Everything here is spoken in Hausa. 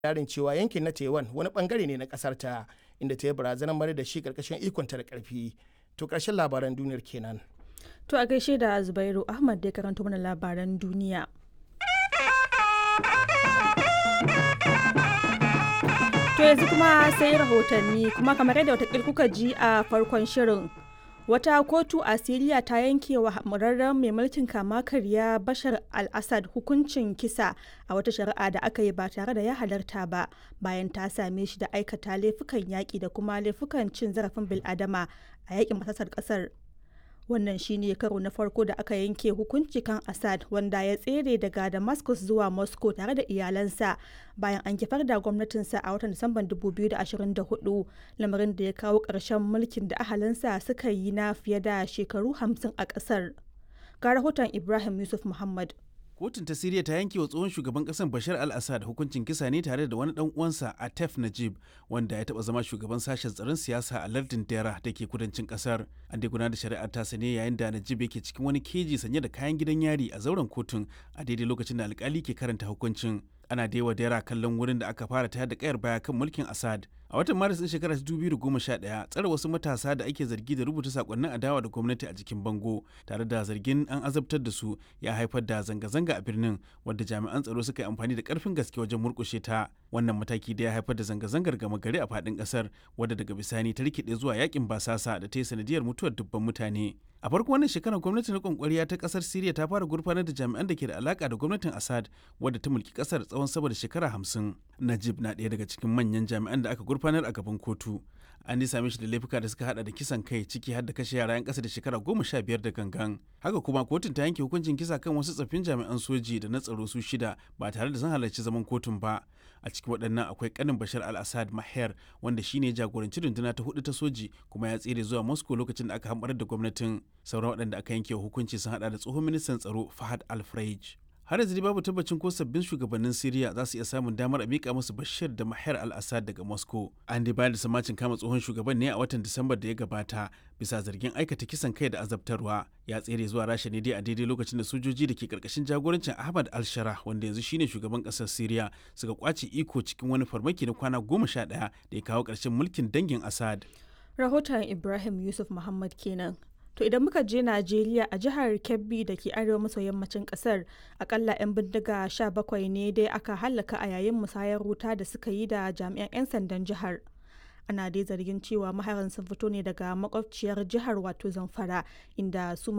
yarin cewa yankin na taiwan wani bangare ne na kasar ta inda ta yi barazanar mara da shi karkashin ikonta da karfi to karshen labaran duniyar kenan To a gaishe da Zubairu Ahmad da ya karanto mana labaran duniya. To yanzu kuma sai rahotanni kuma kamar yadda watakil kuka ji a farkon shirin. Wata kotu a Siriya ta yanke wa murarren mai mulkin kama karya Bashar al-Assad hukuncin kisa a wata shari'a da aka yi ba tare da ya halarta ba bayan ta same shi da aikata laifukan yaƙi da kuma laifukan cin zarafin bil'adama a yaƙin masasar ƙasar wannan shine karo na farko da aka yanke hukunci kan assad wanda ya tsere daga damascus zuwa moscow tare da iyalansa bayan an kifar da gwamnatinsa a watan disamban 2024 lamarin da ya kawo ƙarshen mulkin da ahalinsa suka yi na fiye da shekaru 50 a ƙasar ga rahoton ibrahim yusuf muhammad kotun ta siriya ta yanke wa tsohon shugaban kasar bashar al-assad hukuncin kisa ne tare da wani dan uwansa atef najib wanda ya taba zama shugaban sashen tsaron siyasa a lardin dera da ke kudancin kasar an dai gudanar da shari'ar ta ne yayin da najib yake cikin wani keji sanye da kayan gidan yari a zauren kotun a daidai lokacin da alkali ke karanta hukuncin ana da yawa dera kallon wurin da aka fara tayar da kayar baya kan mulkin assad a watan maris din shekarar 2011 tsare wasu matasa da ake zargi da rubuta sakonnin adawa da gwamnati a jikin bango tare da zargin an azabtar da su ya haifar da zanga-zanga a birnin wadda jami'an tsaro suka yi amfani da karfin gaske wajen murkushe ta wannan mataki da ya haifar da zanga-zangar gama gari a faɗin ƙasar wadda daga bisani ta rikide zuwa yakin basasa da ta yi sanadiyar mutuwar dubban mutane a farko wannan shekarar gwamnatin rikon kwariya ta kasar siriya ta fara gurfanar da jami'an da ke da alaka da gwamnatin assad wadda ta mulki kasar tsawon sama da shekara hamsin najib na ɗaya daga cikin manyan jami'an da aka gurfanar a gaban kotu an dai same shi da laifuka da suka hada da kisan kai ciki har da kashe yara 'yan kasa da shekara goma sha biyar da gangan haka kuma kotun ta yanke hukuncin kisa kan wasu tsaffin jami'an soji da na tsaro su shida ba tare da sun halarci zaman kotun ba a cikin waɗannan akwai kanin bashar al-assad maher wanda shine jagoranci runduna ta hudu ta soji kuma ya tsere zuwa moscow lokacin da aka hamɓarar da gwamnatin sauran waɗanda aka yanke hukunci sun hada da tsohon ministan tsaro fahad al-freij har yanzu babu tabbacin ko sabbin shugabannin Siriya za su iya samun damar a mika musu Bashir da Mahar al-Assad daga Moscow. An dai bayar da samacin kama tsohon shugaban ne a watan Disambar da ya gabata bisa zargin aikata kisan kai da azabtarwa. Ya tsere zuwa Rasha ne dai a daidai lokacin da sojoji da ke karkashin jagorancin Ahmad al-Shara wanda yanzu shine shugaban kasar Siriya suka kwace iko cikin wani farmaki na kwana goma sha ɗaya da ya kawo ƙarshen mulkin dangin Assad. Rahoton Ibrahim Yusuf Muhammad kenan. To idan muka je Najeriya a jihar Kebbi da ke arewa maso yammacin kasar akalla 'yan bindiga 17 ne dai aka hallaka a yayin musayar wuta da suka yi da jami'an 'yan sandan jihar. Ana dai zargin cewa maharan sun fito ne daga makwabciyar jihar wato Zamfara inda su